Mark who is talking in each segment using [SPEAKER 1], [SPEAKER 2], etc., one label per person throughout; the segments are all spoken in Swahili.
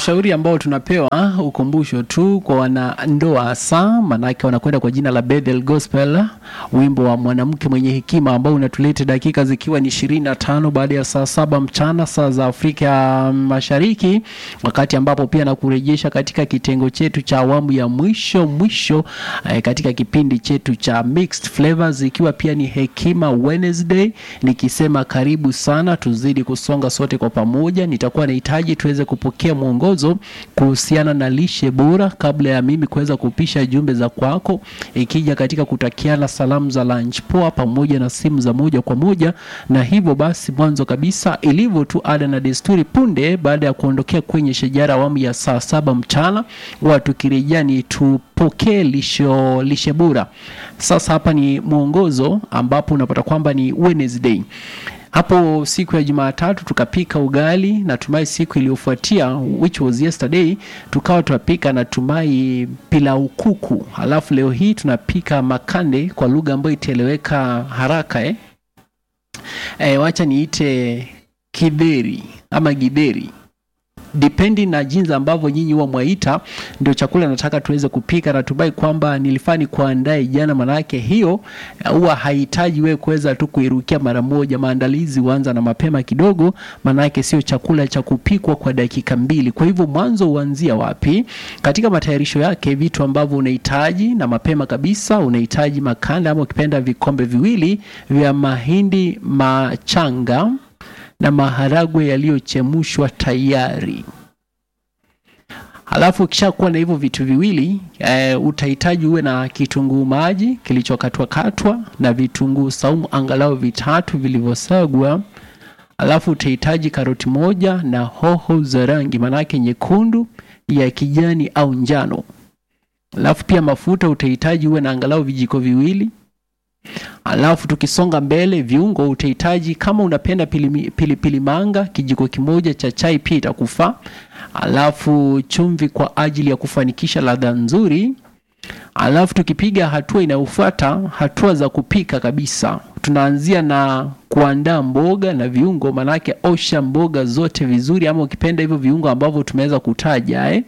[SPEAKER 1] ushauri ambao tunapewa ukumbusho tu kwa wanandoa hasa, manake wanakwenda kwa jina la Bethel Gospel, wimbo wa mwanamke mwenye hekima ambao unatuleta dakika zikiwa ni ishirini na tano baada ya saa saba mchana saa za Afrika Mashariki, wakati ambapo pia nakurejesha katika kitengo chetu cha awamu ya mwisho mwisho eh, katika kipindi chetu cha Mixed Flavors, ikiwa pia ni Hekima Wednesday, nikisema karibu sana, tuzidi kusonga sote kwa pamoja. Nitakuwa nahitaji tuweze kupokea mwongozo kuhusiana na lishe bora kabla ya mimi kuweza kupisha jumbe za kwako, ikija katika kutakiana salamu za lunch poa pamoja na simu za moja kwa moja. Na hivyo basi, mwanzo kabisa, ilivyo tu ada na desturi, punde baada ya kuondokea kwenye shajara awamu ya saa saba mchana, huwa tukirejea ni tupokee lisho lishe bora. Sasa hapa ni mwongozo ambapo unapata kwamba ni Wednesday hapo siku ya Jumatatu tukapika ugali, natumai siku iliyofuatia which was yesterday tukawa tunapika natumai pilau kuku, halafu leo hii tunapika makande kwa lugha ambayo itaeleweka haraka eh? E, wacha niite kidheri ama gidheri depending na jinsi ambavyo nyinyi huwa mwaita, ndio chakula nataka tuweze kupika. Natumai kwamba nilifaa ni kuandae jana, manake hiyo huwa hahitaji wewe kuweza tu kuirukia mara moja. Maandalizi huanza na mapema kidogo, manake sio chakula cha kupikwa kwa dakika mbili. Kwa hivyo mwanzo huanzia wapi katika matayarisho yake? Vitu ambavyo unahitaji na mapema kabisa, unahitaji makanda ama ukipenda vikombe viwili vya mahindi machanga na maharagwe yaliyochemshwa tayari. Halafu ukishakuwa na hivyo vitu viwili e, utahitaji uwe na kitunguu maji kilichokatwa katwa na vitunguu saumu angalau vitatu vilivyosagwa. Halafu utahitaji karoti moja na hoho za rangi manake nyekundu, ya kijani au njano. Halafu pia mafuta utahitaji uwe na angalau vijiko viwili. Alafu tukisonga mbele, viungo utahitaji, kama unapenda pilipili pili, pili manga kijiko kimoja cha chai pia itakufaa. Alafu chumvi kwa ajili ya kufanikisha ladha nzuri. Alafu tukipiga hatua inayofuata, hatua za kupika kabisa, tunaanzia na kuandaa mboga na viungo, manake osha mboga zote vizuri, ama ukipenda hivyo viungo ambavyo tumeweza kutaja eh.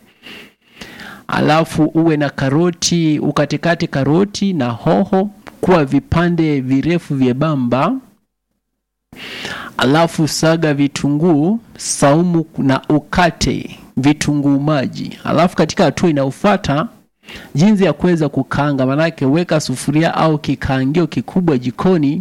[SPEAKER 1] Alafu uwe na karoti, ukatekate karoti na hoho kuwa vipande virefu vyembamba. Alafu saga vitunguu saumu na ukate vitunguu maji. Alafu katika hatua inayofuata, jinsi ya kuweza kukaanga, manake weka sufuria au kikaangio kikubwa jikoni,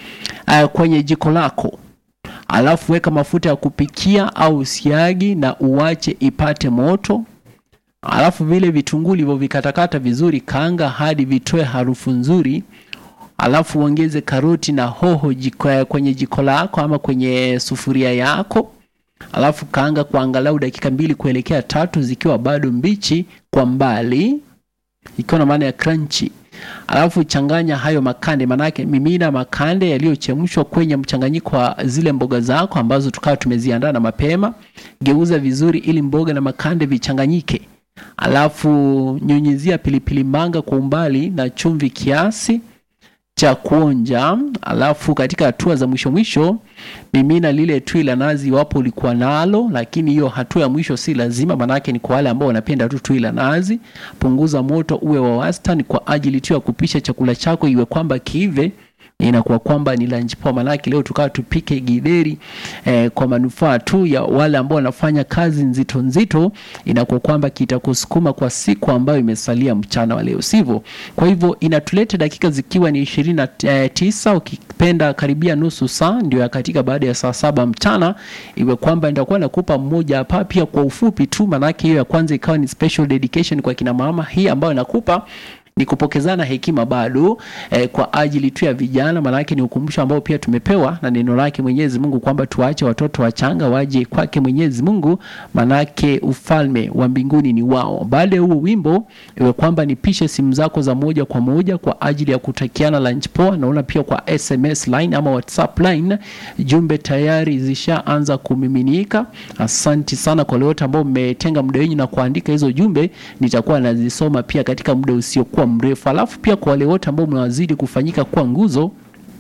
[SPEAKER 1] uh, kwenye jiko lako. Alafu weka mafuta ya kupikia au siagi na uwache ipate moto. Alafu vile vitunguu ulivyovikatakata vizuri, kaanga hadi vitoe harufu nzuri. Alafu uongeze karoti na hoho jiko, kwenye jiko lako ama kwenye sufuria yako. Alafu kaanga kwa angalau dakika mbili kuelekea tatu zikiwa bado mbichi kwa mbali, ikiwa na maana ya crunchy. Alafu changanya hayo makande, manake mimina makande yaliyochemshwa kwenye mchanganyiko wa zile mboga zako ambazo tukawa tumeziandaa na mapema. Geuza vizuri ili mboga na makande vichanganyike. Alafu nyunyizia pilipili manga kwa umbali na chumvi kiasi cha kuonja. Alafu katika hatua za mwisho mwisho, mimina lile tui la nazi iwapo ulikuwa nalo, lakini hiyo hatua ya mwisho si lazima, manake ni kwa wale ambao wanapenda tu tui la nazi. Punguza moto uwe wa wastani kwa ajili tu ya kupisha chakula chako iwe kwamba kiive inakuwa kwamba ni lunch poa. Manake leo tukawa tupike githeri eh, kwa manufaa tu ya wale ambao wanafanya kazi nzito nzito, inakuwa kwamba kitakusukuma kwa siku ambayo imesalia mchana wa leo, sivyo? Kwa hivyo inatuleta dakika zikiwa ni ishirini na eh, tisa ukipenda karibia nusu saa, ndio ya katika baada ya saa saba mchana, iwe kwamba nitakuwa nakupa mmoja hapa pia kwa ufupi tu, manake hiyo ya kwanza ikawa ni special dedication kwa kina mama, hii ambayo nakupa ni kupokezana hekima bado eh, kwa ajili tu ya vijana, maanake ni ukumbusho ambao pia tumepewa na neno lake Mwenyezi Mungu kwamba tuache watoto wachanga waje kwake Mwenyezi Mungu, maanake ufalme wa mbinguni ni wao. Baada ya huo wimbo, iwe kwamba nipishe simu zako za moja kwa moja kwa ajili ya kutakiana lunch poa. Naona pia kwa SMS line ama WhatsApp line jumbe tayari zishaanza kumiminika. Asanti sana kwa wote ambao mmetenga muda wenu na kuandika hizo jumbe, nitakuwa nazisoma pia katika muda usiokuwa mrefu. Alafu pia kwa wale wote ambao mnawazidi kufanyika kuwa nguzo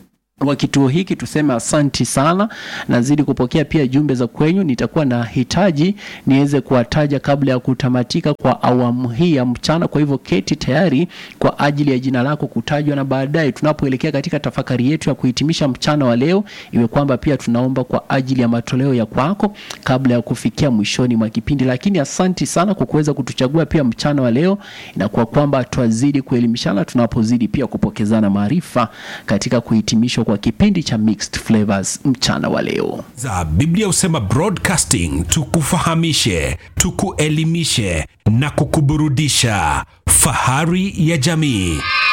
[SPEAKER 1] wa kituo hiki tuseme asanti sana. Nazidi kupokea pia jumbe za kwenyu, nitakuwa na hitaji niweze kuwataja kabla ya kutamatika kwa awamu hii ya mchana. Kwa hivyo keti tayari kwa ajili ya jina lako kutajwa, na baadaye tunapoelekea katika tafakari yetu ya kuhitimisha mchana wa leo, iwe kwamba pia tunaomba kwa ajili ya matoleo ya kwako kabla ya kufikia mwishoni mwa kipindi. Lakini asanti sana kwa kuweza kutuchagua pia mchana wa leo, inakuwa kwamba twazidi kuelimishana tunapozidi pia kupokezana maarifa katika kuhitimishwa kwa kipindi cha Mixed Flavors mchana wa leo.
[SPEAKER 2] za Biblia husema broadcasting, tukufahamishe, tukuelimishe na kukuburudisha. Fahari ya jamii.